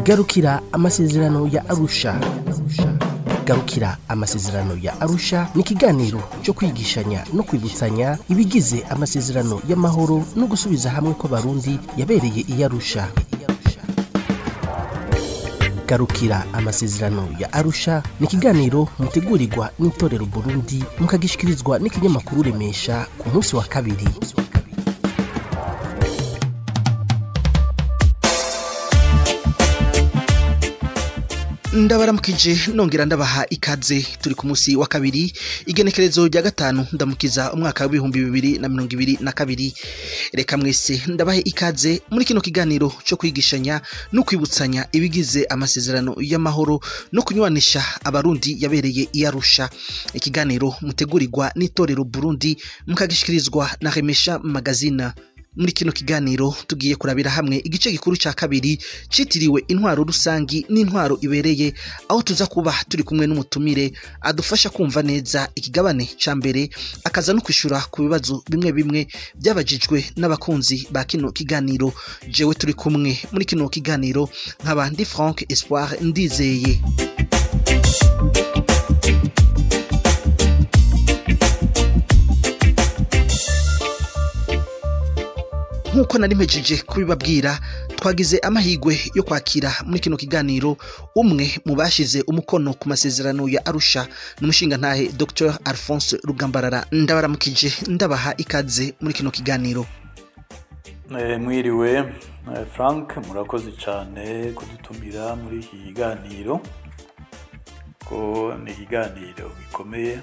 garukira amasezerano ya arusha garukira amasezerano ya arusha ni ikiganiro cyo kwigishanya no kwibutsanya ibigize amasezerano y'amahoro no gusubiza hamwe kw'abarundi yabereye i arusha garukira amasezerano ya arusha ni ikiganiro mutegurirwa n'itorero burundi mukagishikirizwa n'ikinyamakuru remesha ku munsi wa kabiri ndabaramukije nongera ndabaha ikaze turi ku munsi wa kabiri igenekerezo rya gatanu ndamukiza umwaka w'ibihumbi bibiri na mirongo ibiri na kabiri reka mwese ndabahe ikaze muri kino kiganiro cyo kwigishanya no kwibutsanya ibigize amasezerano y'amahoro no kunywanisha abarundi yabereye i Arusha ikiganiro mutegurirwa n'itorero Burundi mukagishikirizwa na Remesha Magazina muri kino kiganiro tugiye kurabira hamwe igice gikuru cya kabiri citiriwe intwaro rusangi n'intwaro ibereye aho tuza kuba turi kumwe n'umutumire adufasha kumva neza ikigabane ca mbere akaza no kwishura ku bibazo bimwe bimwe byabajijwe n'abakunzi ba kino kiganiro jewe turi kumwe muri kino kiganiro nkaba ndi Frank Espoir ndizeye nk'uko nari mpejeje kubibabwira twagize amahirwe yo kwakira muri kino kiganiro umwe mu bashize umukono ku masezerano ya arusha n'umushingantahe dr alphonse rugambarara ndabaramukije ndabaha ikaze muri kino kiganiro mwiriwe frank murakoze cyane kudutumira muri iki kiganiro ko ni ikiganiro gikomeye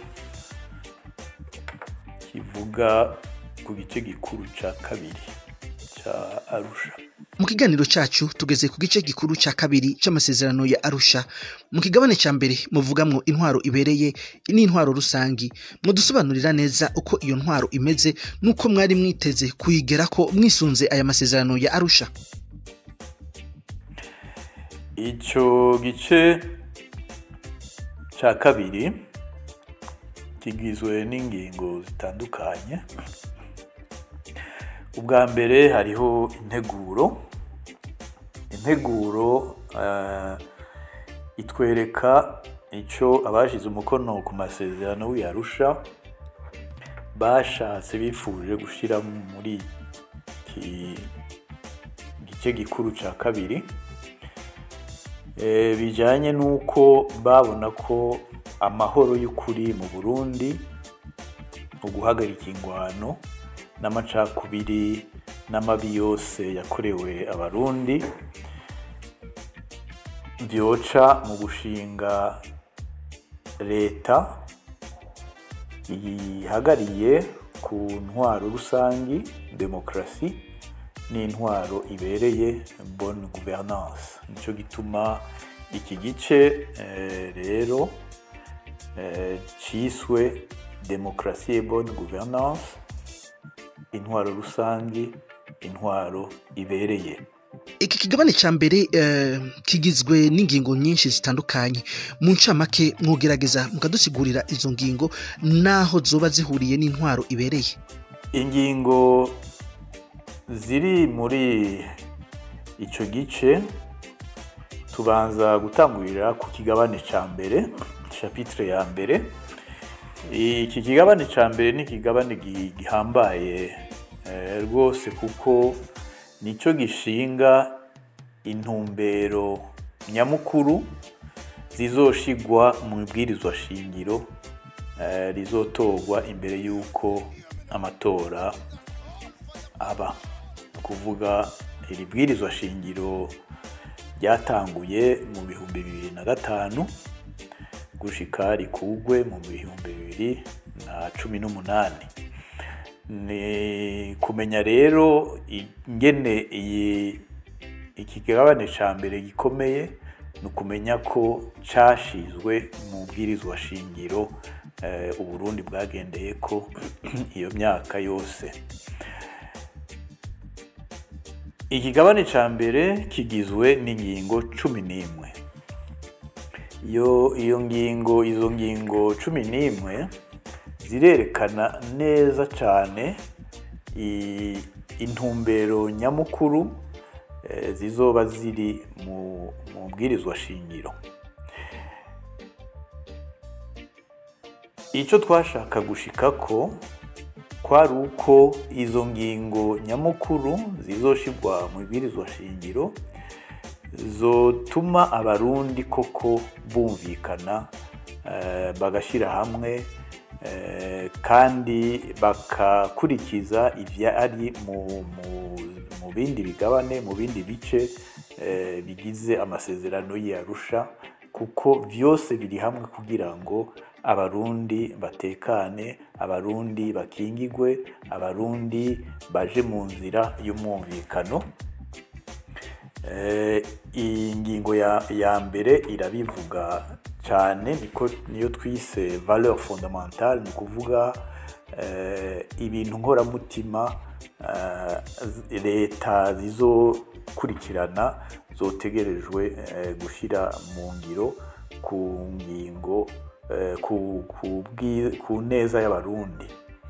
kivuga ku gice gikuru cya kabiri arusha mu kiganiro cyacu tugeze ku gice gikuru cya kabiri cy'amasezerano ya arusha mu kigabane cya mbere muvugamwo intwaro ibereye n'intwaro rusangi mudusobanurira neza uko iyo ntwaro imeze n'uko mwari mwiteze kuyigera ko mwisunze aya masezerano ya arusha icyo gice cya kabiri kigizwe n'ingingo zitandukanye ubwa mbere hariho integuro integuro itwereka icyo abashyize umukono ku masezerano w'iyarusha bashatse bifuje gushyira muri iki gice gikuru cya kabiri bijyanye n'uko babona ko amahoro y'ukuri mu burundi uguhagarika ingwano n'amacakubiri n'amabi yose yakorewe abarundi byoca mu gushinga leta yihagariye ku ntwaro rusangi demokarasi n'intwaro ibereye bonne gouvernance nicyo gituma iki gice rero cyiswe demokarasi et bonne gouvernance intwaro rusange intwaro ibereye iki kigabane cya mbere kigizwe n'ingingo nyinshi zitandukanye mu ncamake mwogerageza mukadusigurira izo ngingo n'aho zoba zihuriye n'intwaro ibereye ingingo ziri muri icyo gice tubanza gutangurira ku kigabane cya mbere shapitire ya mbere iki kigabane cya mbere ni ikigabane gihambaye rwose kuko nicyo gishinga intumbero nyamukuru zizoshigwa mu ibwirizwa shingiro rizotorwa imbere y'uko amatora aba ni ukuvuga iri bwirizwa shingiro ryatanguye mu bihumbi bibiri na gatanu gushika rikugwe mu bihumbi bibiri na cumi n'umunani ni kumenya rero ingene iyi ikigabane cya mbere gikomeye ni ukumenya ko cyashizwe mu bwirizwa shingiro uburundi bwagendeye ko iyo myaka yose ikigabane cya mbere kigizwe n'ingingo cumi n'imwe iyo iyo ngingo izo ngingo cumi n'imwe zirerekana neza cyane i- intumbero nyamukuru eh, zizoba ziri mu mu bwirizwa shingiro icyo twashaka gushikako kwari uko izo ngingo nyamukuru zizoshirwa mu bwirizwa shingiro zotuma abarundi koko bumvikana eh, bagashyira hamwe eh, kandi bakakurikiza ivyari mu, mu, mu bindi bigabane mu bindi bice eh, bigize amasezerano y'Arusha kuko vyose biri hamwe kugira ngo abarundi batekane abarundi bakingigwe abarundi baje mu nzira y'umwumvikano Eh, iyi ngingo ya, ya mbere irabivuga cyane niko niyo twise valeur fondamentale ni ukuvuga eh, ibintu nkoramutima eh, z- leta zizokurikirana zotegerejwe eh, gushyira mu ngiro ku ngingo eh, ku, ku, bwi- ku neza y'abarundi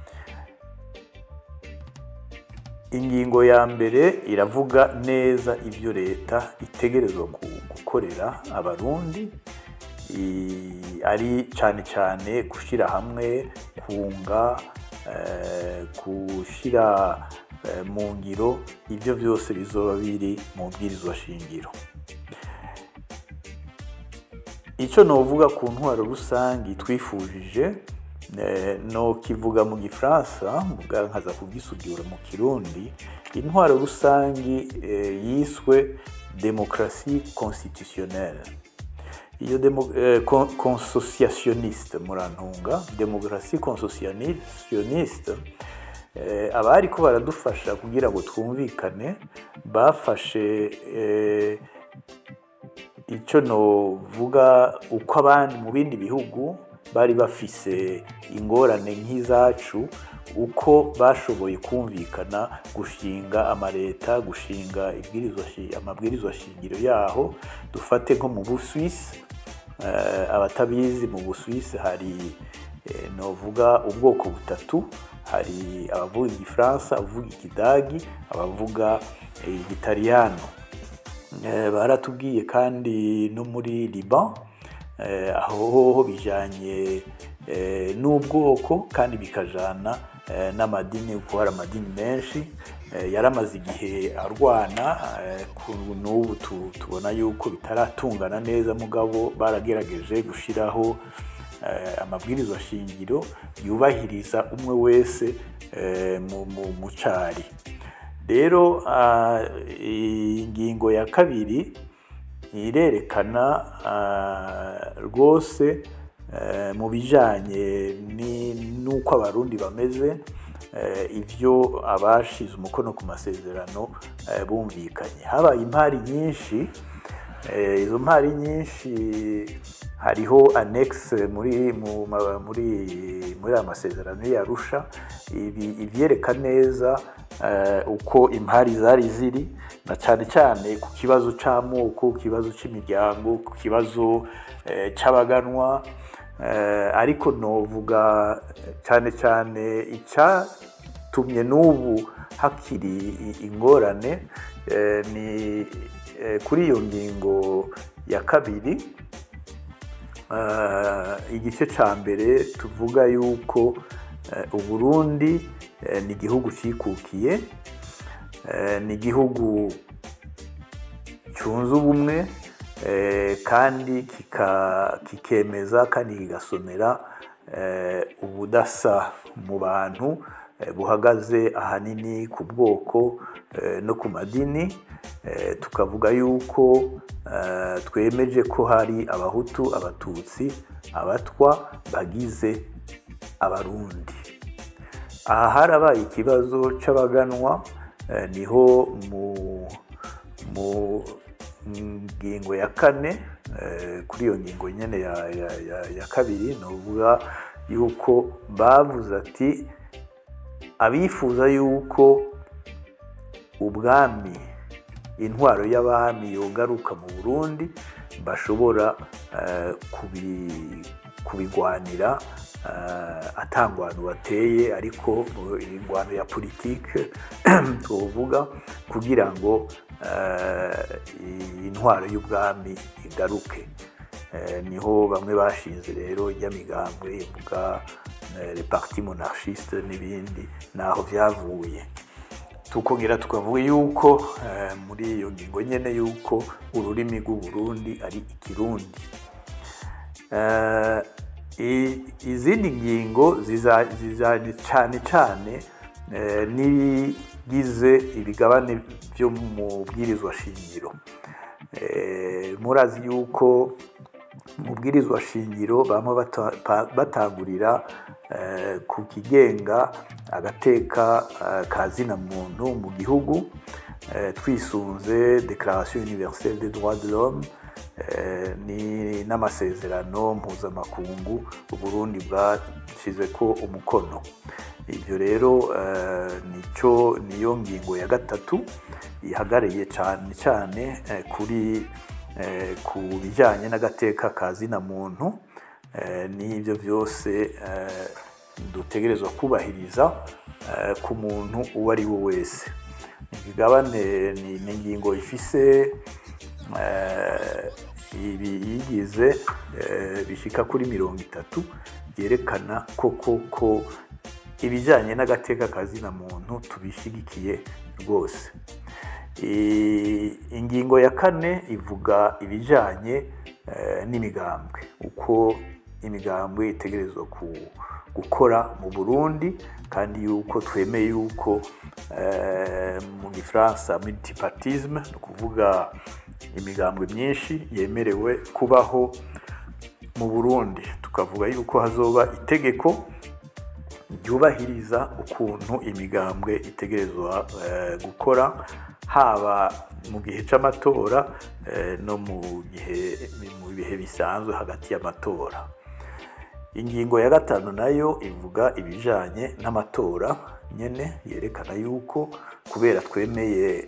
ingingo ya mbere iravuga neza ibyo leta itegerezwa gu- gukorera abarundi I- ari cyane cyane gushyira hamwe kunga eh, gushyira eh, mu ngiro ibyo byose bizoba biri mu bwirizwa shingiro icyo novuga ku ntwaro rusange twifujije eh, no kivuga mu gifaransa mvuga nkaza kugisugura mu kirundi intwaro rusange eh, yiswe demokarasi constitutionnelle iyo demo, eh, con, consociationiste murantunga demokarasi consociationiste eh, abari ko baradufasha kugira ngo twumvikane bafashe eh, icyo novuga uko abandi mu bindi bihugu bari bafise ingorane nk'izacu uko bashoboye kumvikana gushinga amaleta gushinga ibwirizwa shi- amabwirizwa shingiro yaho dufate nko mu buswisi eh, abatabizi mu buswisi hari eh, novuga ubwoko butatu hari abavuga igifaransa abavuga ikidagi abavuga eh, igitaliyano Eh, baratubwiye kandi no muri liban eh, aho hoho bijanye eh, n'ubwoko kandi bikajana eh, n'amadini kuko hari amadini menshi eh, yaramaze igihe arwana eh, ku- n'ubu tu- tubona yuko bitaratungana neza mugabo baragerageje gushiraho eh, amabwirizwa shingiro yubahiriza umwe wese eh, mu, mu, mu cari rero ah, ingingo ya kabiri irerekana ah, rwose eh, mu bijanye ni- n'uko abarundi bameze eh, ivyo abashize umukono ku masezerano eh, bumvikanye habaye impari nyinshi Eh, izo mpari nyinshi hariho annexe muri mu, ma- muri muri aya masezerano yarusha ibi ivyereka neza eh, uko impari zari ziri na cyane cyane ku kibazo c'amoko ku kibazo c'imiryango ku kibazo eh, c'abaganwa eh, ariko novuga cyane cyane icyatumye n'ubu hakiri i- ingorane eh, ni eh, kuri iyo ngingo ya kabiri eh, igice cya mbere tuvuga yuko eh, uburundi eh, ni igihugu cyikukiye eh, ni igihugu cyunze ubumwe eh, kandi kika- kikemeza kandi kigasomera eh, ubudasa mu bantu eh, buhagaze ahanini ku bwoko eh, no ku madini Eh, tukavuga yuko eh, twemeje ko hari abahutu abatutsi abatwa bagize abarundi aha harabaye ikibazo c'abaganwa eh, niho mu mu ngingo ya kane eh, kuri iyo ngingo nyene ya, ya, ya, ya kabiri novuga yuko bavuze ati abifuza yuko ubwami intwaro y'abami yogaruka mu burundi bashobora eh, kubi- kubigwanira uh, atangwano bateye ariko ingwano ya politike tuvuga kugira ngo uh, intwaro y'ubwami igaruke uh, niho bamwe bashinze rero ry'amigambwe ivuga le parti monarchiste n'ibindi naho vyavuye tukongera tukavuga yuko muri iyo ngingo nyene yuko ururimi rw'uburundi ari ikirundi izindi ngingo zizanye cyane cyane n'ibigize ibigabane byo mu bwirizwa shingiro murazi yuko mu bwirizwa shingiro bamwe batangurira ku kigenga agateka ka zina muntu mu gihugu twisunze declaration universelle des droits de l'homme ni n'amasezerano mpuzamakungu uburundi bwashyize ko umukono ibyo rero nicyo niyo ngingo ya gatatu ihagarariye cyane cyane kuri ku bijyanye n'agateka ka zina muntu n'ibyo byose dutegerezwa kubahiriza ku muntu uwo ari we wese imigabane ni ingingo ifise ibiyigize bishyika kuri mirongo itatu byerekana koko ko ibijyanye n'agateka ka zina muntu tubishyigikiye rwose ingingo ya kane ivuga ibijyanye n'imigambwe uko imigambwe itegerezwa gukora mu burundi kandi yuko twemeye yuko mu gifaransa multipartisme ni ukuvuga imigambwe myinshi yemerewe kubaho mu burundi tukavuga yuko hazoba itegeko ryubahiriza ukuntu imigambwe itegerezwa gukora haba mu gihe cy'amatora no mu gihe mu bihe bisanzwe hagati y'amatora ingingo ya gatanu nayo ivuga ibijyanye n'amatora nyine yerekana yuko kubera twemeye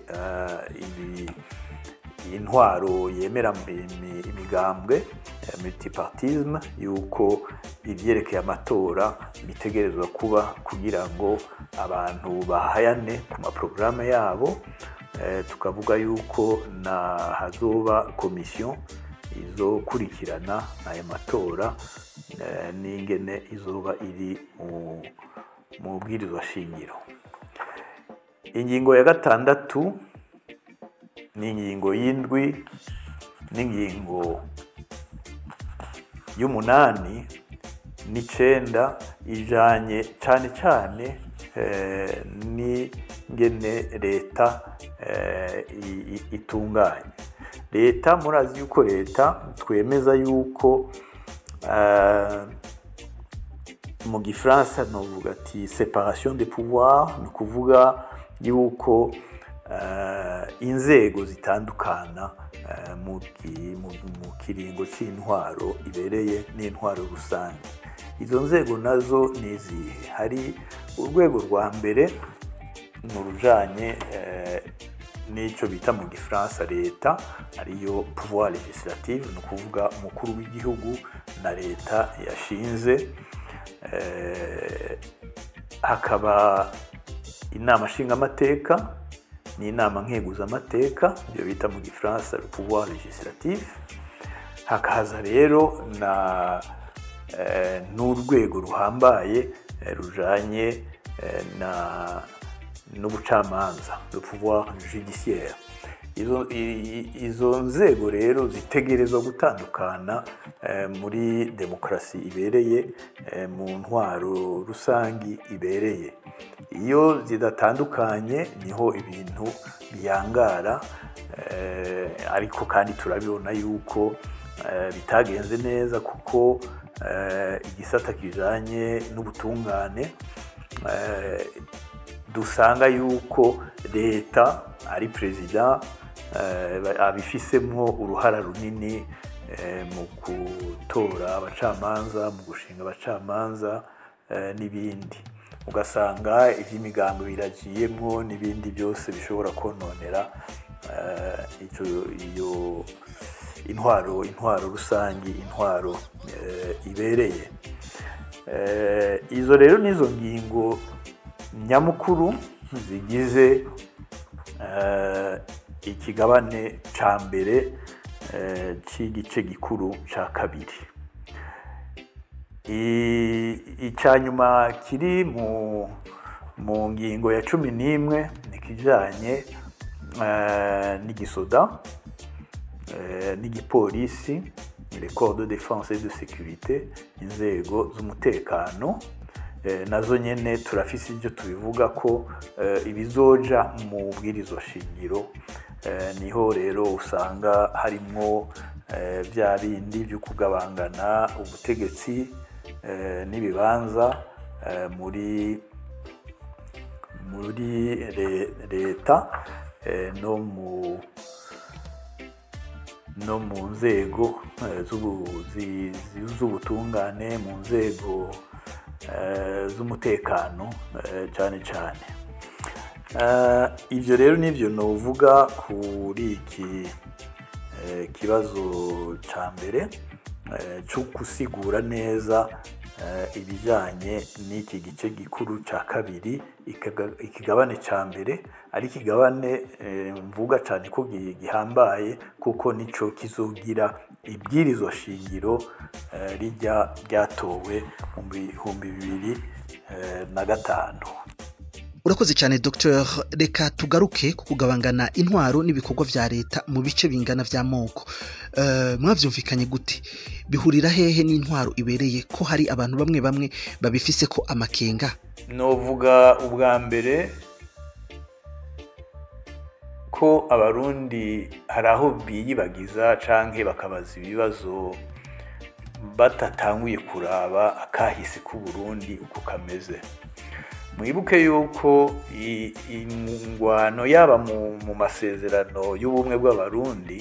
intwaro yemera imigambwe multipartisme yuko ibyerekeye amatora bitegerezwa kuba kugira ngo abantu bahayane ku maporogaramu yabo tukavuga yuko na hazoba komisiyo izokurikirana aya matora n'ingene izoba iri mu bwirizwa shingiro ingingo ya gatandatu ni ingingo y'indwi n'ingingo y'umunani n'icenda ijanye cyane cyane n'ingene leta itunganye leta murazi yuko leta twemeza yuko mu gifaransa novuga ati separation de pouvoir ni ukuvuga yuko inzego zitandukana mu kiringo cy'intwaro ibereye n'intwaro rusange izo nzego nazo ni izihe hari urwego rwa mbere mu rujanye n'icyo bita mu gifaransa leta ariyo pouvoir legislative ni ukuvuga umukuru w'igihugu na leta yashinze hakaba inama nshingamateka n'inama nkeguzamateka ibyo bita mu gifaransa le pouvoir legislatif hakaza rero na n'urwego ruhambaye rujanye na n'ubucamanza le pouvoir judiciaire izo nzego rero zitegerezwa gutandukana muri demokarasi ibereye mu ntwaro rusangi ibereye iyo zidatandukanye niho ibintu biyangara ariko kandi turabibona yuko bitagenze neza kuko igisata kijanye n'ubutungane dusanga yuko leta ari perezida abifisemwo uruhara runini mu gutora abacamanza mu gushinga abacamanza n'ibindi ugasanga iby'imigambi biragiyemwo n'ibindi byose bishobora kononera iyo intwaro intwaro rusange intwaro ibereye izo rero nizo ngingo nyamukuru zigize ikigabane cya mbere cy'igice gikuru cya kabiri icya nyuma kiri mu ngingo ya cumi n'imwe ni ikijyanye n'igisoda n'igipolisi record de défense et de sécurité inzego z'umutekano nazo nyine turafise ibyo tubivuga ko ibizoja mu bwirizo shingiro niho rero usanga harimo bya bindi byo kugabangana ubutegetsi n'ibibanza muri muri leta no mu no mu nzego z'ubutungane mu nzego z'umutekano cyane cyane ibyo rero nibyo nuvuga kuri iki kibazo cya mbere cyo gusigura neza ibijyanye n'iki gice gikuru cya kabiri ikigabane cya mbere ari ikigabane mvuga cyane ko gihambaye kuko nicyo kizogira ibwirizwa shingiro rijya ryatowe mu bihumbi bibiri na gatanu urakoze cyane dr reka tugaruke ku kugabangana intwaro n'ibikorwa bya leta mu bice bingana by'amoko mwabyumvikanye gute bihurira hehe n'intwaro ibereye ko hari abantu bamwe bamwe babifise ko amakenga novuga ubwa mbere ko abarundi hari aho biyibagiza cyangwa bakabaza ibibazo batatanguye kuraba akahise k'uburundi uko kameze mwibuke yuko ingwano yaba mu masezerano y'ubumwe bw'abarundi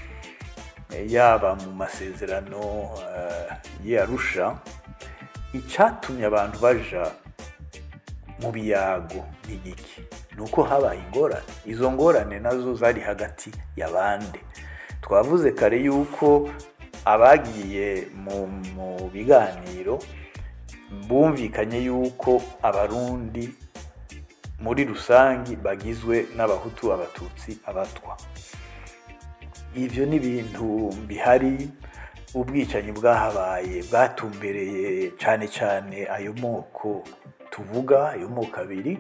yaba mu masezerano y'arusha icyatumye abantu baja mu biyago ni iki ni uko habaye ingorane izo ngorane nazo zari hagati y'abandi twavuze kare yuko abagiye mu biganiro bumvikanye yuko abarundi muri rusange bagizwe n'abahutu abatutsi abatwa ibyo ni ibintu bihari ubwicanyi bwahabaye bwatumbereye cyane cyane ayo moko tuvuga ayo moko abiri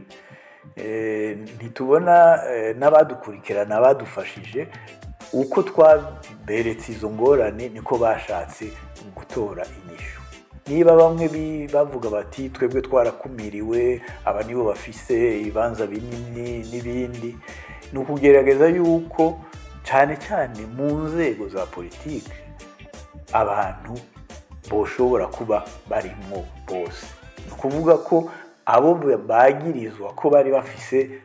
ntitubona n'abadukurikirana badufashije uko twaberetse izo ngorane niko bashatse gutora inyishu niba bamwe bavuga bati twebwe twarakumiriwe aba nibo bafise ibibanza binini n'ibindi ni ukugerageza yuko cyane cyane mu nzego za politiki abantu boshobora kuba barimo bose ni ukuvuga ko abo bagirizwa ko bari bafise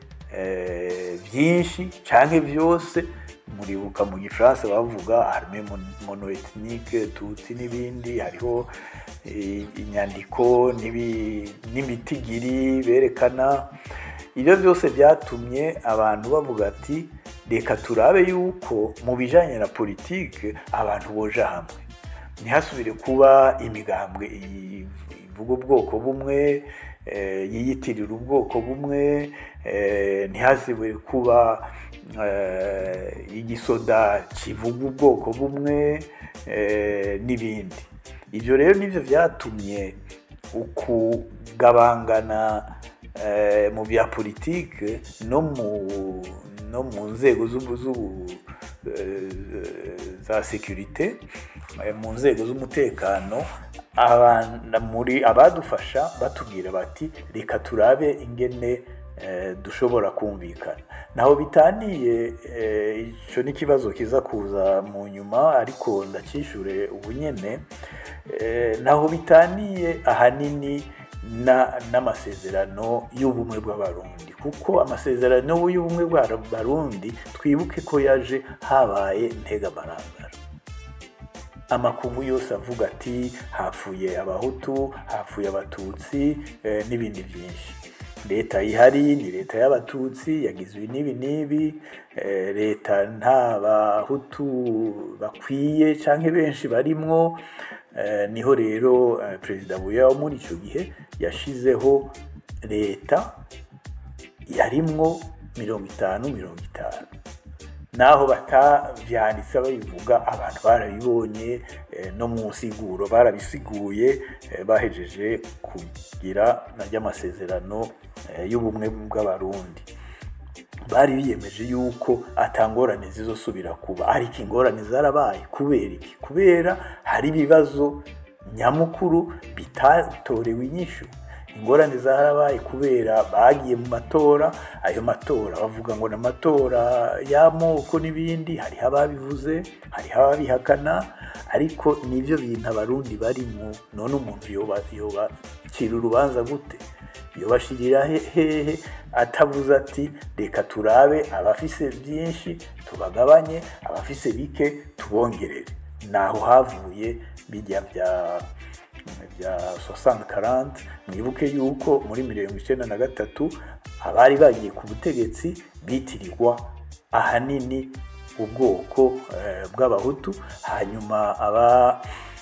byinshi cyangwa byose muribuka mu gifaransa bavuga arme monoethnike tutsi n'ibindi hariho inyandiko n'imitigiri berekana ibyo byose byatumye abantu bavuga ati reka turabe yuko mu bijyanye na politiki abantu boja hamwe ntihasubire kuba imigambwe ivuga ubwoko bumwe yiyitirira ubwoko bumwe ntihasubire kuba igisoda kivuga ubwoko bumwe n'ibindi ibyo rero nibyo byatumye ukugabangana mu bya politiki no mu nzego za sekirite mu nzego z'umutekano muri abadufasha batubwira bati reka turabe ingene dushobora kumvikana naho bitaniye icyo ni ikibazo kiza kuza mu nyuma ariko ndakishyure ubu nyine naho bitaniye ahanini n'amasezerano y'ubumwe bw'abarundi kuko amasezerano y'ubumwe bw'abarundi twibuke ko yaje habaye ntegamarangara amakungu yose avuga ati hapfuye abahutu hapfuye abatutsi n'ibindi byinshi leta ihari ni leta y'abatutsi yagizwe n'ibi n'ibi eh, leta nta bahutu bakwiye canke benshi barimwo eh, niho rero eh, perezida buya wo muri ico gihe yashizeho leta yarimwo mirongo itanu mirongo itanu naho batavyanditse babivuga abantu barabibonye eh, no mu nsiguro barabisiguye eh, bahejeje kugira naryo amasezerano eh, y'ubumwe bw'abarundi bari biyemeje yuko atangorane zizosubira kuba ariko ingorane zarabaye kubera iki kubera hari ibibazo nyamukuru bitatorewe inyishu ingorane zarabaye kubera bagiye mu matora ayo matora bavuga ngo ni amatora y'amoko n'ibindi hariho ababivuze hariho ababihakana ariko nibyo bintu abarundi barimo none umuntu yoba yobacira urubanza gute yobashirira hehe atavuze ati reka turabe abafise byinshi tubagabanye abafise bike tubongerere naho havuye bijya bya bya 60-40 mwibuke yuko muri mirongo icenda na gatatu abari bagiye ku butegetsi bitirirwa ahanini ubwoko eh, bw'abahutu hanyuma aba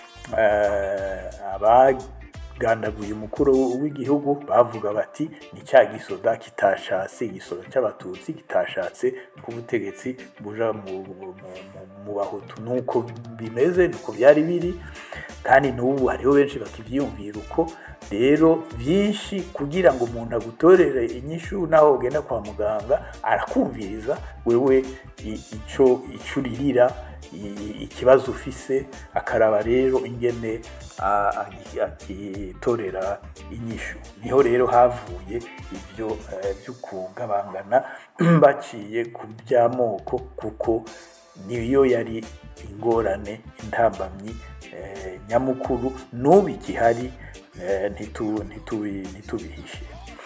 eh, abagandaguye umukuru w'igihugu bavuga bati ni cya gisoda kitashatse igisoda cy'abatutsi kitashatse ko ubutegetsi buja mu, mu, mu, mu bahutu nuko bimeze nuko byari biri kandi n'ubu hariho benshi bakibyiyumvira uko rero byinshi kugira ngo umuntu agutorere inyishu naho ugenda kwa muganga arakumviriza wewe i- ico ico uririra i- ikibazo ufise akaraba rero ingene a- agi- agitorera inyishu niho rero havuye ibyo eh, byo kugabangana baciye ku by'amoko kuko niyo yari ingorane intambamyi eh, nyamukuru n'ubu igihari eh, ntitu- ntitubi- ntitubihishe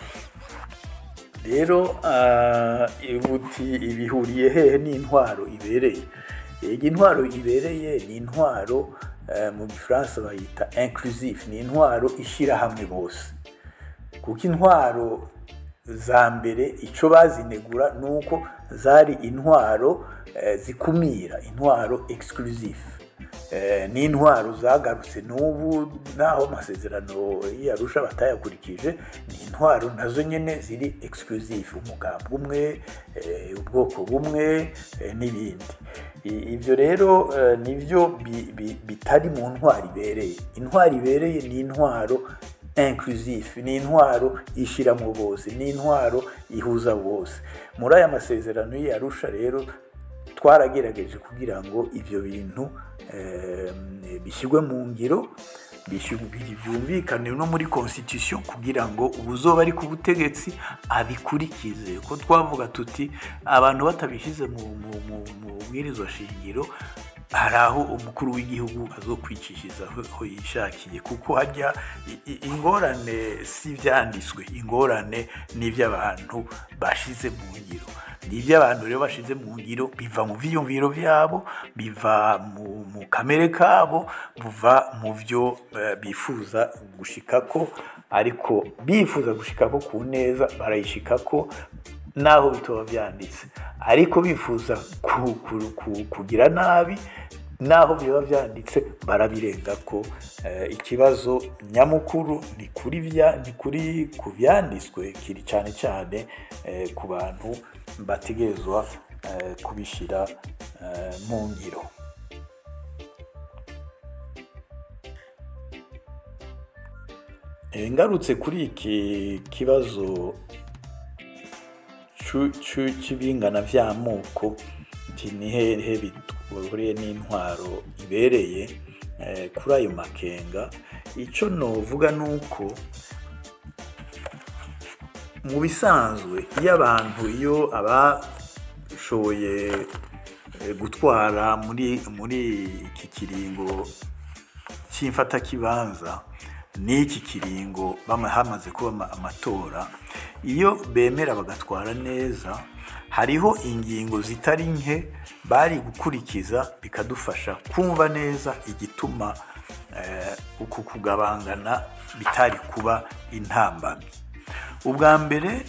rero ah, ibuti ibihuriye hehe n'intwaro ibereye iyi intwaro ibereye ni intwaro eh, mu gifaransa bayita inclusive ni intwaro ishyira hamwe bose kuko intwaro za mbere icyo bazinegura ni uko zari intwaro eh, zikumira intwaro exclusive Eh, ni intwaro zagarutse n'ubu naho amasezerano y'arusha batayakurikije ni intwaro nazo nyine ziri exclusive umugambi umwe eh, ubwoko bumwe eh, n'ibindi I- ibyo rero eh, nibyo bi- bi- bitari mu ntwaro ibereye intwaro ibereye ni intwaro inclusive ni intwaro ishyiramo bose ni intwaro ihuza bose muri aya masezerano y'arusha rero twaragerageje kugira ngo ibyo bintu eh, bishyirwe mu ngiro bishyirwe- bi- byumvikane no muri constitution kugira ngo ubuzoba ari ku butegetsi abikurikize ko twavuga tuti abantu batabishyize mu mu- mu- mu bwirizwa shingiro hari aho umukuru w'igihugu azokwicishiriza aho aho yishakiye kuko hajya i- i- ingorane si ibyanditswe ingorane ni iby'abantu bashize mu ngiro ni iby'abantu rero bashize mu ngiro biva mu byiyumviro byabo biva mu, mu kamere kabo buva mu byo eh, bifuza gushikako ariko bifuza gushikako ku neza barayishikako naho bitoba byanditse ariko bifuza ku- ku- ku- kugira nabi naho biba byanditse barabirenga ko eh, ikibazo nyamukuru ni kuri bya ni kuri ku byanditswe kiri cyane cyane eh, ku bantu bategerezwa eh, kubishyira eh, mu ngiro Eh, ngarutse kuri iki kibazo cu- cu- c'ibingana vy'amoko nti ni hehe bihuriye n'intwaro ibereye eh, kuri ayo makenga ico novuga nuko mu bisanzwe iyo abantu iyo abashoboye eh, gutwara muri muri iki kiringo cy'imfatakibanza n'iki kiringo bama hamaze kuba ama- amatora iyo bemera bagatwara neza hariho ingingo zitari nke bari gukurikiza bikadufasha kumva neza igituma eh, uku kugabangana bitari kuba intambamyi ubwa mbere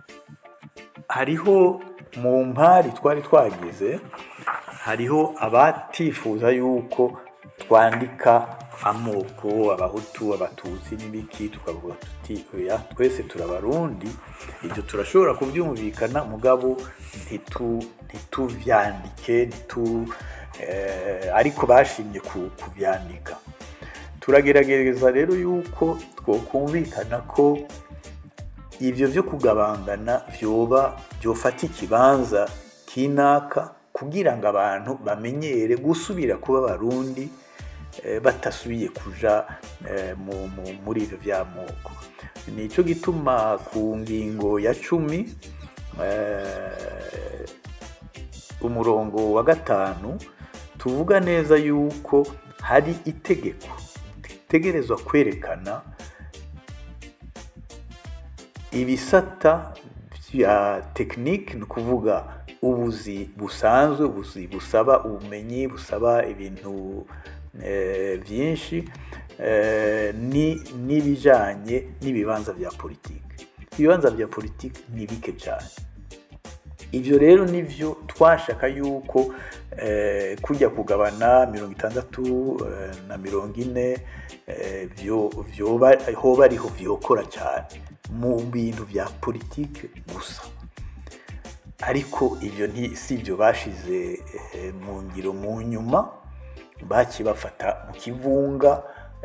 hariho mu mpari twari twagize hariho abatifuza yuko twandika amoko abahutu abatutsi n'ibiki tukavuga tuti oya twese turabarundi ibyo turashobora kubyumvikana mugabo ntitu- ntituvyandike ntitu eh, ariko bashimye ku- kubyandika turagerageza rero yuko twokumvikana ko ibyo byo kugabangana byoba byofata ikibanza kinaka kugira ngo abantu bamenyere gusubira kuba abarundi eh, batasubiye kuja eh, mu- mu- muri ibyo by'amoko nicyo gituma ku ngingo ya cumi eh, umurongo wa gatanu tuvuga neza yuko hari itegeko ritegerezwa kwerekana ibisata bya tekinike ni ukuvuga ubuzi busanzwe ubuzi busaba ubumenyi busaba ibintu eh, byinshi eh, ni- n'ibijyanye n'ibibanza bya politiki ibibanza bya politiki ni bike cyane ibyo rero nibyo twashaka yuko eh, kujya kugabana mirongo itandatu eh, na mirongo ine eh, byo- byoba hoba ariho byokora cyane mu bintu bya politiki gusa ariko ibyo nti- si ibyo bashize eh, mu ngiro mu nyuma bakibafata mu kivunga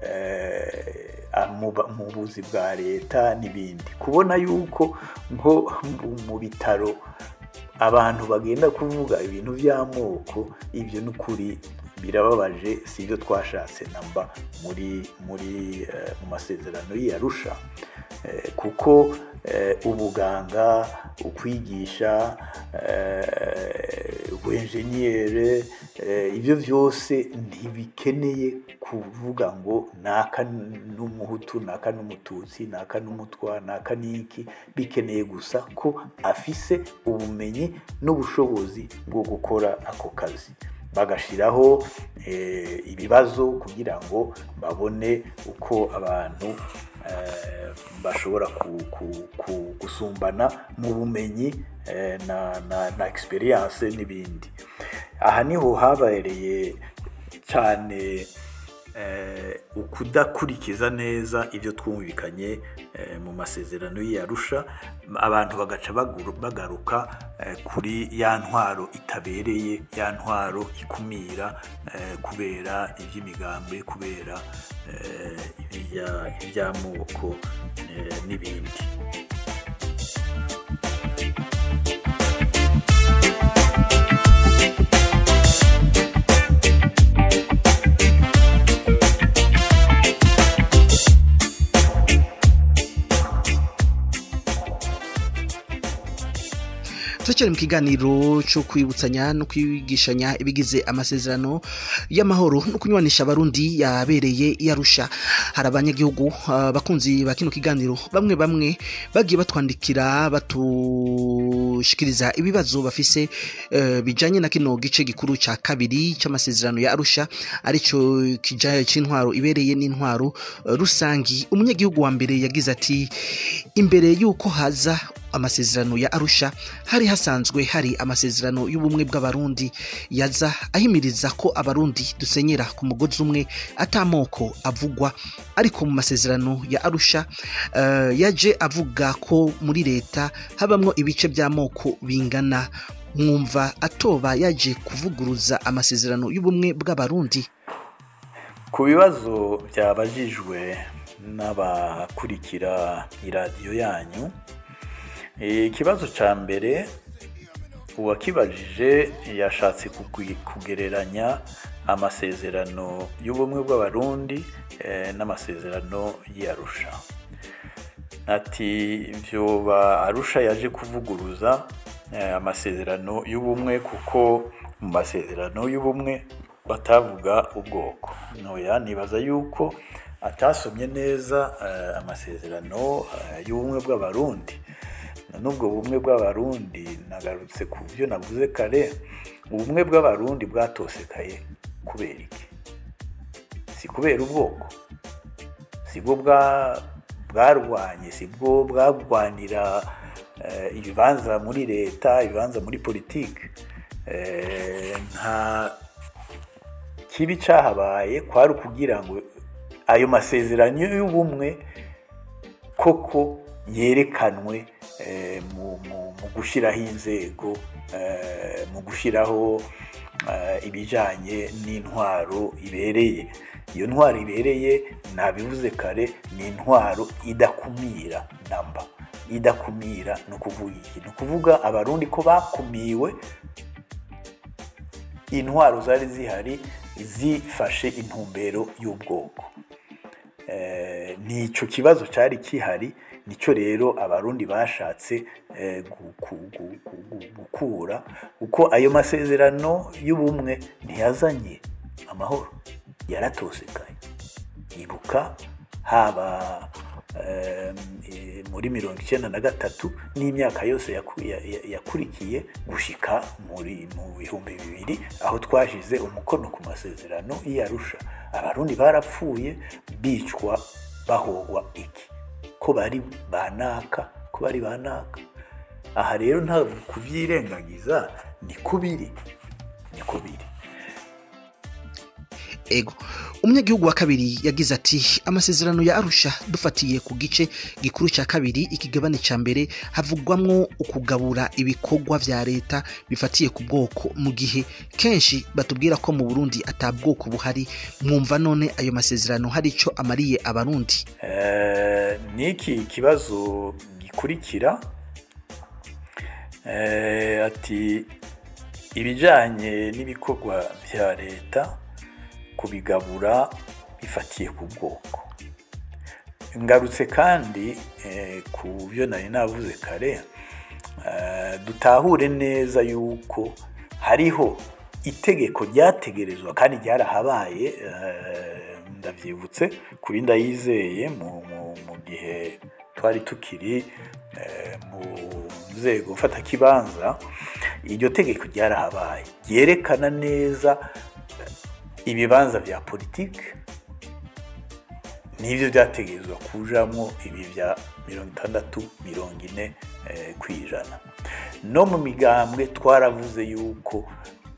eh, a- mu ba- mu buzi bwa leta n'ibindi kubona yuko nko mu- mu bitaro abantu bagenda kuvuga ibintu by'amoko ibyo ni ukuri birababaje si ibyo twashatse namba muri muri eh, mu masezerano y'iyarusha Eh, kuko eh, ubuganga ukwigisha eh, ubuenjeniyere eh, ibyo byose ntibikeneye kuvuga ngo naka n'umuhutu naka n'umututsi naka n'umutwa naka n'iki bikeneye gusa ko afise ubumenyi n'ubushobozi bwo gukora ako kazi bagashyiraho eh, ibibazo kugira ngo babone uko abantu eh, bashobora ku- ku- ku- gusumbana mu bumenyi eh, na, na, na experience n'ibindi aha niho habereye cyane eh, ukudakurikiza neza ibyo twumvikanye eh, mu masezerano y'iyarusha abantu bagaca baguru- bagaruka eh, kuri ya ntwaro itabereye ya ntwaro ikumira eh, kubera iby'imigambi kubera eh, ibya- iby'amoko eh, n'ibindi turacyari mu kiganiro cyo kwibutsanya no kwigishanya ibigize amasezerano y'amahoro no kunywanisha abarundi yabereye yarusha hari abanyagihugu ah, bakunzi ba kino kiganiro bamwe bamwe bagiye batwandikira batushikiriza ibibazo bafise eh, bijanye na kino gice gikuru ca kabiri c'amasezerano ya arusha arico kijanye c'intwaro ibereye n'intwaro eh, rusangi umunyagihugu wa mbere yagize ati imbere y'uko haza amasezerano ya arusha hari hasanzwe hari amasezerano y'ubumwe bw'abarundi yaza ahimiriza ko abarundi dusenyera ku mugozi umwe atamoko avugwa ariko mu masezerano ya arusha eh, yaje avuga ko muri leta habamwo ibice by'amoko bingana mwumva atoba yaje kuvuguruza amasezerano y'ubumwe bw'abarundi ku bibazo byabajijwe n'abakurikira iradiyo yanyu eh, ikibazo cya mbere uwakibajije yashatse kugwi- kugereranya amasezerano y'ubumwe bw'abarundi eh, n'amasezerano y'arusha ati byoba arusha yaje kuvuguruza eh, amasezerano y'ubumwe kuko mu masezerano y'ubumwe batavuga ubwoko noya nibaza yuko atasomye neza eh, amasezerano eh, y'ubumwe bw'abarundi n'ubwo bumwe bw'abarundi nagarutse ku byo navuze kare ubumwe bw'abarundi bwatosekaye kubera iki si kubera ubwoko si bwo bwa bwarwanye si bwo bwarwanira eh, ibibanza muri leta ibibanza muri politiki Eh, nta kibi cyahabaye kwari ukugira ngo ayo masezerano y'ubumwe koko yerekanwe eh, mu, mu, mu gushyiraho inzego eh, mu gushyiraho eh, ibijyanye n'intwaro ibereye iyo ntwaro ibereye nabivuze kare ni intwaro idakumira namba idakumira ni ukuvuga iki ni ukuvuga abarundi ko bakumiwe intwaro zari zihari zifashe intumbero y'ubwoko Eh, nicyo kibazo cyari kihari nicyo rero abarundi bashatse eh, gu- gu- gu- gu- gu- gukura kuko ayo masezerano y'ubumwe ntiyazanye amahoro yaratosekaye ibuka haba em, eh, muri mirongo icyenda na gatatu n'imyaka yose yaku- ya- ya- yakurikiye gushika muri mu bihumbi bibiri aho twashize umukono ku masezerano y'arusha abarundi barapfuye bicwa bahogwa iki ko bari banaka ko bari banaka aha rero ntabwo kubyirengagiza ni kubiri ni kubiri ego umunyagihugu wa kabiri yagize ati amasezerano ya arusha dufatiye ku gice gikuru cya kabiri ikigabane cya mbere havugwamwo ukugabura ibikorwa vya leta bifatiye ku bwoko mu gihe kenshi batubwira ko mu burundi ata bwoko buhari mwumva none ayo masezerano hari ico amariye abarundi Eh, n'iki kibazo gikurikira eh, ati ibijyanye n'ibikorwa bya leta kubigabura bifatiye ku bwoko ngarutse kandi eh, ku byo nari navuze kare eh, dutahure neza yuko hariho itegeko ryategerezwa kandi ryarahabaye eh, ndabyibutse kuri ndayizeye mu, mu, mu gihe twari tukiri eh, mu nzego mfatakibanza iryo tegeko ryarahabaye ryerekana neza ibibanza bya politiki nibyo byategerezwa kujamo ibi bya mirongo itandatu mirongo ine eh, ku ijana no mu migambwe twaravuze yuko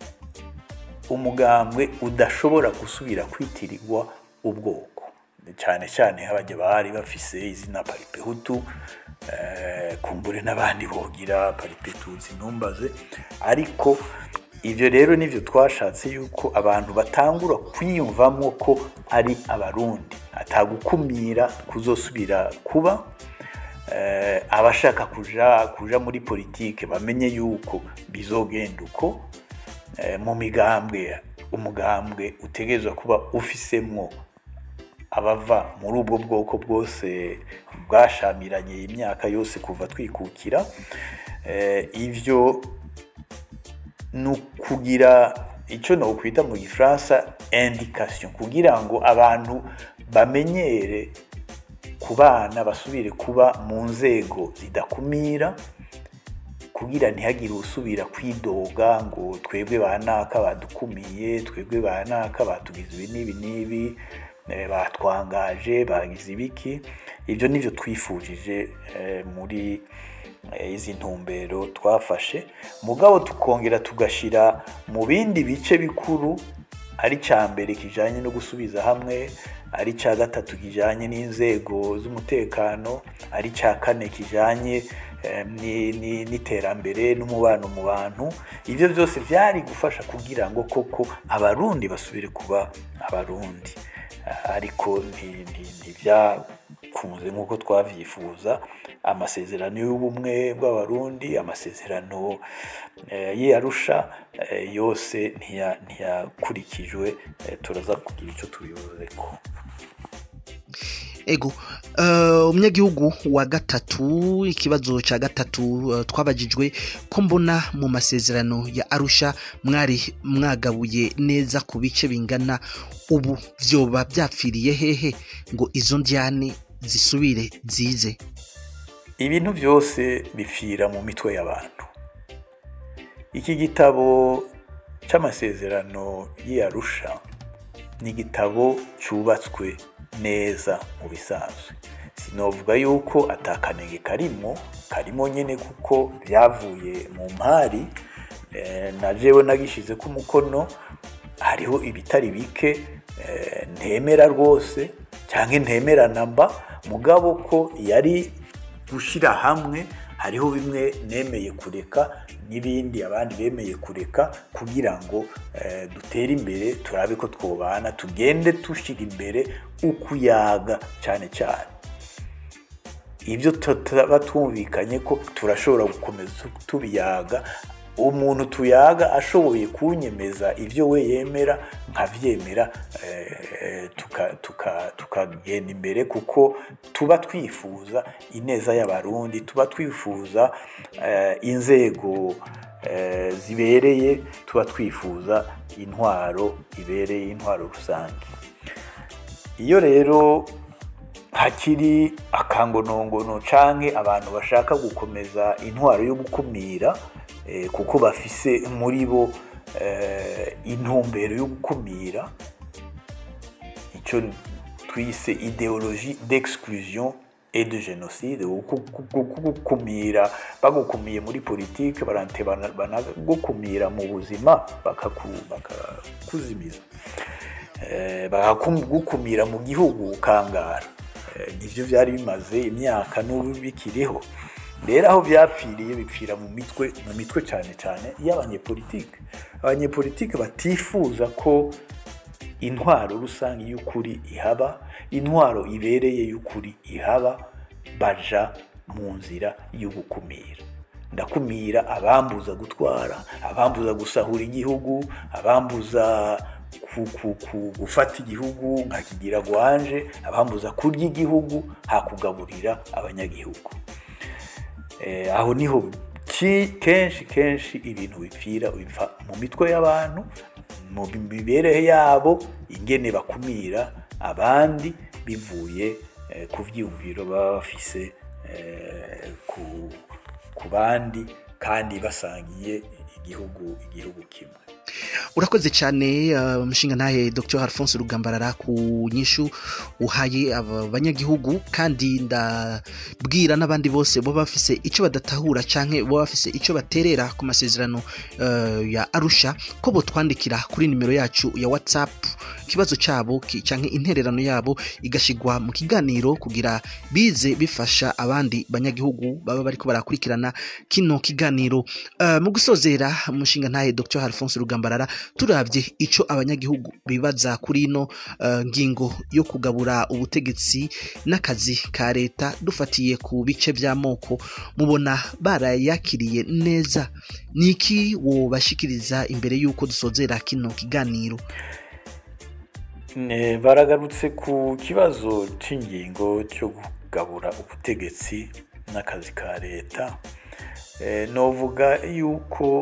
umugambwe udashobora gusubira kwitirirwa ubwoko cyane cyane habajya bari bafise izina paripehutu eh, kumbure n'abandi bogira paripetutsi ntumbaze ariko ibyo rero nibyo twashatse yuko abantu batangura kwiyumvamo ko ari abarundi atagukumira kuzosubira kuba eh, abashaka kuja kuja muri politike bamenye yuko bizogenda uko eh, mu migambwe umugambwe utegerezwa kuba ufisemwo abava muri ubwo bwoko bwose bwashamiranye imyaka yose kuva twikukira eh, ivyo ni ukugira icyo nokwita mu gifaransa indication kugira ngo abantu bamenyere ku bana basubire kuba mu nzego zidakumira kugira ntihagire usubira kwidoga ngo twebwe banaka badukumiye twebwe banaka batugize ibi n'ibi n'ibi eh, batwangaje bagize ibiki ibyo nibyo twifujije eh, muri eh, izi ntumbero twafashe mugabo tukongera tugashyira mu bindi bice bikuru ari cya mbere kijyanye no gusubiza hamwe ari cya gatatu kijyanye n'inzego z'umutekano ari cya kane kijyanye eh, ni- ni- n'iterambere n'umubano mu bantu ibyo byose byari gufasha kugira ngo koko abarundi basubire kuba abarundi Ah, ariko nti- nti- ntibyakunze nk'uko twabyifuza amasezerano y'ubumwe bw'abarundi amasezerano eh, y'iyarusha eh, yose ntiya- ntiyakurikijwe eh, turaza kugira icyo tubivuze ko ego eh, umunyagihugu wa gatatu ikibazo cya gatatu eh, twabajijwe ko mbona mu masezerano ya arusha mwari mwagabuye neza ku bice bingana ubu byoba byapfiriye hehe ngo izo ndyane zisubire zize ibintu byose bipfira mu mitwe y'abantu iki gitabo cy'amasezerano y'iyarusha ni igitabo cyubatswe neza mu bisanzwe si sinovuga yuko atakanenge karimo karimo nyine kuko byavuye mu mpari eh, na jewe nagishize ku mukono hariho ibitari bike eh, ntemera rwose cyangwa ntemera namba mugabo ko yari gushyira hamwe hariho bimwe nemeye kureka n'ibindi abandi bemeye kureka kugira ngo eh, dutere imbere turabe ko twobana tugende dushyira imbere ukuyaga cyane cyane ibyo tutaba twumvikanye ko turashobora gukomeza tubiyaga umuntu tuyaga ashoboye kunyemeza ibyo we yemera nkabyemera eh, tuka- tuka- tukagenda imbere kuko tuba twifuza ineza y'abarundi tuba twifuza eh, inzego eh, zibereye tuba twifuza intwaro ibereye intwaro rusange iyo rero hakiri akangonongono canke abantu bashaka gukomeza intwaro yo gukumira eh, kuko bafise muri bo eh, intumbero yo gukumira icyo twise ideologie d'exclusion et de génocide guku- guku- gukumira bagukumiye muri politike barante bana- banagukumira mu buzima bakaku- bakakuzimiza Eh, bakagukumira mu gihugu ukangara Eh, nivyo byari bimaze imyaka n'ubu bikiriho rero aho byapfiriye bipfira mu mitwe mu mitwe cyane cyane y'abanyepolitike abanyepolitike batifuza ko intwaro rusange y'ukuri ihaba intwaro ibereye y'ukuri ihaba baja mu nzira yo gukumira ndakumira abambuza gutwara abambuza gusahura igihugu abambuza ku- ku- ku- gufata igihugu nkakigira gwanje abambuza kurya igihugu hakugaburira abanyagihugu Eh, aho niho ki- kenshi kenshi ibintu bipfira bipfa mu mitwe y'abantu mu mibereho yabo ingene bakumira abandi bivuye eh, ku vyiyumviro baba bafise eh, ku, ku bandi kandi basangiye igihugu igihugu kimwe urakoze cyane uh, mushinga ntahe dr alphonse rugambarara ku nyishu uhaye aba banyagihugu kandi ndabwira n'abandi bose baba bafise icyo badatahura canke baba bafise icyo baterera ku masezerano uh, ya arusha ko botwandikira kuri nimero yacu ya whatsapp ikibazo cyabo ki- canke intererano yabo igashigwa mu kiganiro kugira bize bifasha abandi banyagihugu baba bariko barakurikirana kino kiganiro Uh, mu gusozera umushinga ntahe dr alphonse rugambarara turabye icyo abanyagihugu bibaza kuri ino uh, ngingo yo kugabura ubutegetsi n'akazi ka leta dufatiye ku bice by'amoko mubona barayakiriye neza ni iki wobashikiriza imbere y'uko dusozera kino kiganiro Ne, baragarutse ku kibazo cy'ingingo cyo kugabura ubutegetsi n'akazi ka leta Eh, novuga yuko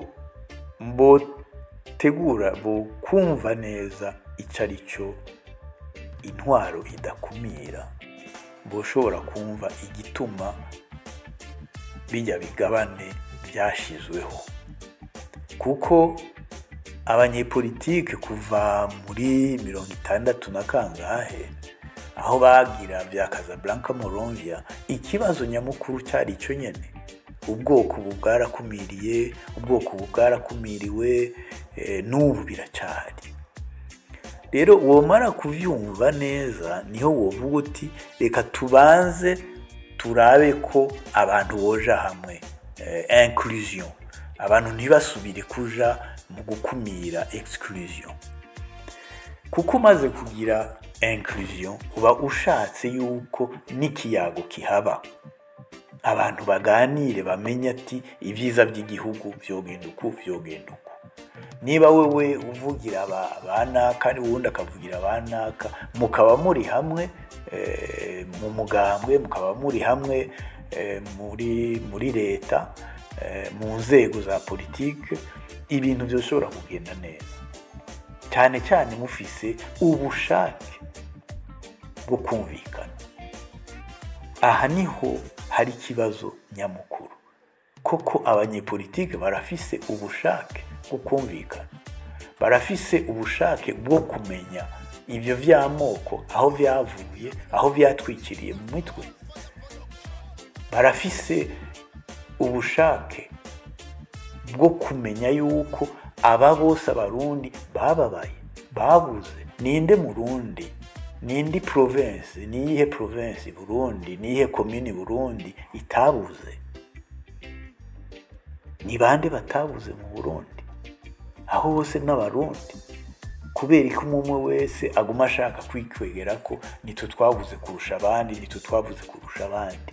botegura bokumva neza icyo ari cyo intwaro idakumira boshobora kumva igituma bijya bigabane byashyizweho kuko abanyepolitike kuva muri mirongo itandatu na kangahe aho bagira bya Casablanca Monrovia ikibazo nyamukuru cyari icyo nyene ubwoko ubu bwarakumiriye ubwoko ubu bwarakumiriwe eh, n'ubu biracyari rero womara kuvyumva neza niho wovuga uti reka tubanze turabe ko abantu boja hamwe eh, inclusion abantu ntibasubire kuja mu gukumira exclusion kuko umaze kugira inclusion uba ushatse yuko n'ikiyago kihaba abantu baganire bamenye ati ibyiza by'igihugu vyogenda uku vyogenda uku niba wewe uvugira aba- abanaka uwundi akavugira abanaka mukaba muri hamwe eh, mu mugambwe mukaba muri hamwe eh, muri muri leta eh, mu nzego za politike ibintu byoshobora kugenda neza cyane cyane mufise ubushake bwo kumvikana aha niho hari ikibazo nyamukuru koko abanyepolitike barafise ubushake bwo kumvikana barafise ubushake bwo kumenya ibyo vy'amoko aho vyavuye aho vyatwikiriye mu mitwe barafise ubushake bwo kumenya yuko aba bose abarundi bababaye babuze ninde murundi nindi province niyihe province burundi niyihe komini burundi itabuze ni bande batabuze mu burundi aho hose n'abarundi kubera ko umwe wese aguma ashaka kwikwegera ko nitwe twabuze kurusha abandi nitwe twabuze kurusha abandi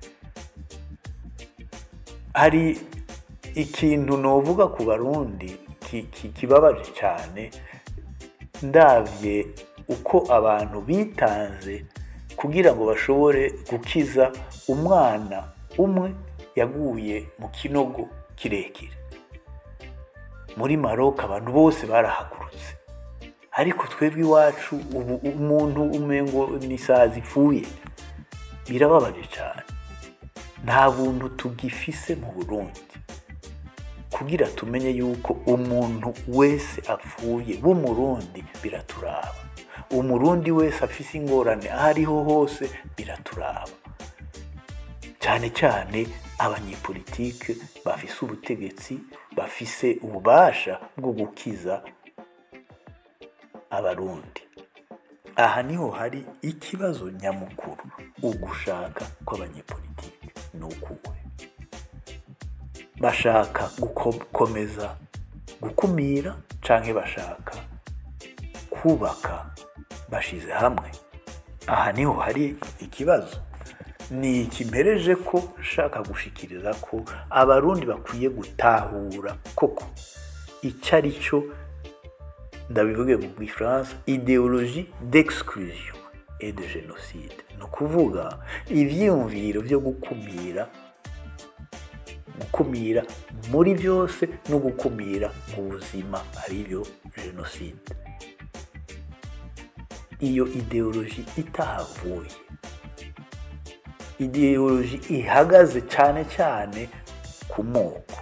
hari ikintu novuga ku barundi ki- ki- kibabaje cyane ndabye uko abantu bitanze kugira ngo bashobore gukiza umwana umwe yaguye mu kinogo kirekire muri maroc abantu bose barahagurutse ariko twebwe iwacu ubu umuntu umengo ni isazi ipfuye birababaje cyane nta buntu tugifise mu burundi kugira tumenye yuko umuntu wese apfuye w'umurundi biraturaba umurundi wese afise ingorane aho ariho hose biraturaba cyane cyane abanyepolitike bafise ubutegetsi bafise ububasha bwo gukiza abarundi aha niho hari ikibazo nyamukuru ugushaka kw'abanyepolitike ni ukuwe bashaka gukomeza gukumira canke bashaka kubaka bashize hamwe aha niho hari ikibazo ni ikimpereje ko nshaka gushikiriza ko abarundi bakwiye gutahura koko icyo ari cyo ndabivuge mu gifaransa ideologie d'exclusion et de génocide ni ukuvuga ivyiyumviro vyo gukumira gukumira muri byose no gukumira mu buzima aribyo jenoside iyo ideoloji itahavuye ideoloji ihagaze cyane cyane ku moko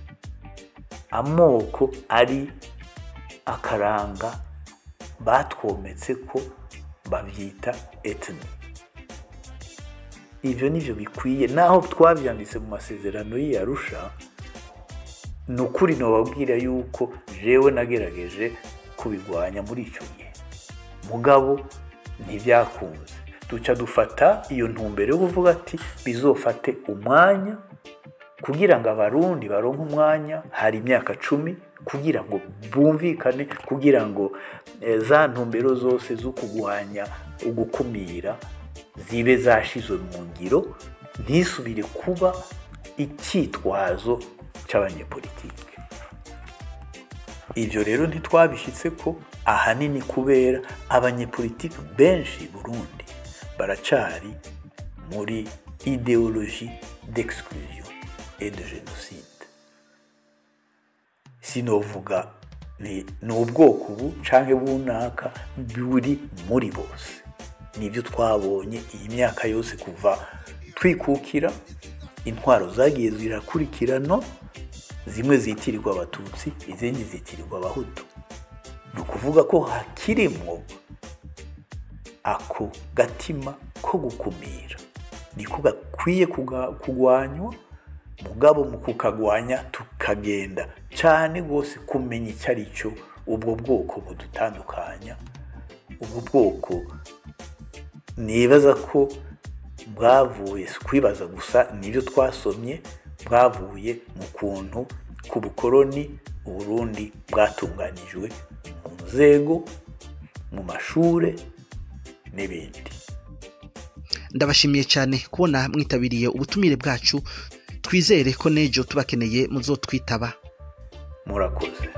amoko ari akaranga batwometse ko babyita etini ibyo nibyo bikwiye naho twabyanditse mu masezerano y'iyarusha ni ukuri ntibabwira yuko jewe nagerageje kubigwanya muri icyo gihe mugabo ntibyakunze duca dufata iyo ntumbero yo kuvuga ati bizofate umwanya kugira ngo abarundi baronke umwanya hari imyaka cumi kugira ngo bumvikane kugira ngo za ntumbero zose zo kurwanya ugukumira zibe zashizwe mu ngiro ntisubire kuba icyitwazo cy'abanyepolitike ibyo rero ntitwabishyitse ko ahanini kubera abanyepolitike benshi burundi baracari muri ideologie d'exclusion et de génocide sinovuga ni ubwoko ubu canke bunaka buri muri bose nibyo twabonye iyi myaka yose kuva twikukira intwaro zagiye zirakurikirana zimwe zitirirwa abatutsi izindi zitirirwa abahutu ni ukuvuga ko hakirimwo ako gatima ko gukumira niko gakwiye kugwanywa mugabo mu kukagwanya tukagenda cyane rwose kumenya icyo ari cyo ubwo bwoko budutandukanya ubwo bwoko nibaza ko bwavuye si kwibaza gusa nibyo twasomye bwavuye mu kuntu ku bukoroni uburundi bwatunganijwe mu nzego mu mashuri n'ibindi ndabashimiye cyane kubona mwitabiriye ubutumire bwacu twizere ko n'ejo tubakeneye muzotwitaba murakoze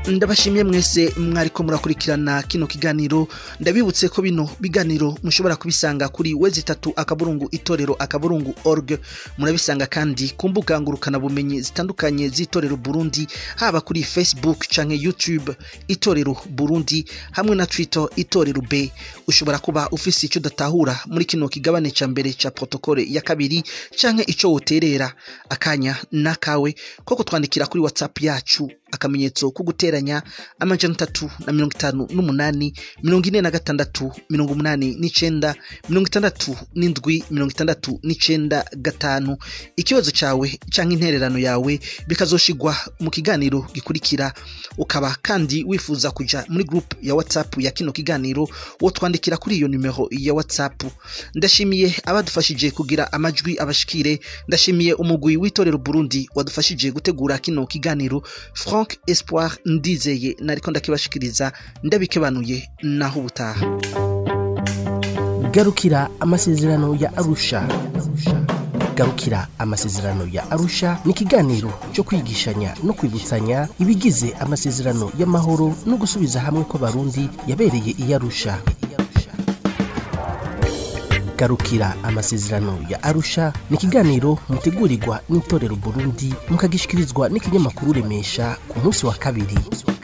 ndabashimiye mwese mwariko murakurikirana kino kiganiro ndabibutse ko bino biganiro mushobora kubisanga kuri wezi itatu akaburungu itorero akaburungu org murabisanga kandi ku mbuga ngurukana bumenyi zitandukanye z'itorero burundi haba kuri facebook canke youtube itorero burundi hamwe na twitter itorero b ushobora kuba ufise icyo udatahura muri kino kigabane ca mbere ca protokole ya kabiri canke ico woterera akanya nakawe ko kutwandikira kuri whatsapp yacu akamenyetso ko guteranya amajana atatu na mirongo itanu n'umunani mirongo ine na gatandatu mirongo umunani n'icenda mirongo itandatu n'indwi mirongo itandatu n'icenda gatanu ikibazo cawe canke intererano yawe bikazoshigwa mu kiganiro gikurikira ukaba kandi wifuza kuja muri group ya whatsapp ya kino kiganiro wotwandikira kuri iyo numero ya whatsapp ndashimiye abadufashije kugira amajwi abashikire ndashimiye umugwi w'itorero burundi wadufashije gutegura kino kiganiro frank espoir ndizeye nariko ndakibashikiriza ndabikebanuye naho ubutaha garukira amasezerano ya arusha garukira amasezerano ya arusha ni ikiganiro cyo kwigishanya no kwibutsanya ibigize amasezerano y'amahoro no gusubiza hamwe kw'abarundi yabereye i arusha garukira amasezerano ya arusha ni ikiganiro mutegurirwa n'itorero burundi mukagishikirizwa n'ikinyamakuru remesha ku munsi wa kabiri